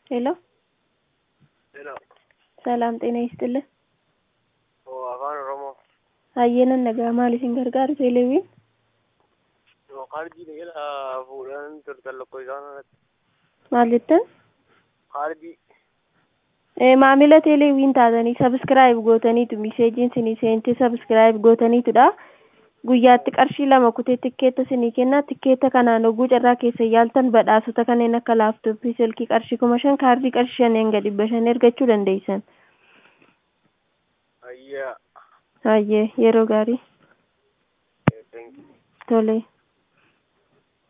ሄሎ ሄሎ ሰላም ጤና ይስጥልን። oo afaan oromoo Hayyenan nagaa maal isin gargaaru teeleewwiin? yoo kaardii jala fuudhan turtan lokkoo isaan irratti Maal jettan? kaardii Eh, maamila teeleewwiin taatanii sabiskiraayib gootaniitu miseejiin sinii seente sabiskiraayib gootaniitudha. Guyyaatti qarshii lama kutee tikkeetta sinii kenna. Tikkeetta kanaan oguu carraa keessa yaaltan badhaasota kanneen akka laaptooppii silkii qarshii kuma shan kaardii qarshii shan hanga dhibba shan ergachuu dandeessan. ayyaa Hayyee yeroo gaarii thank you tole.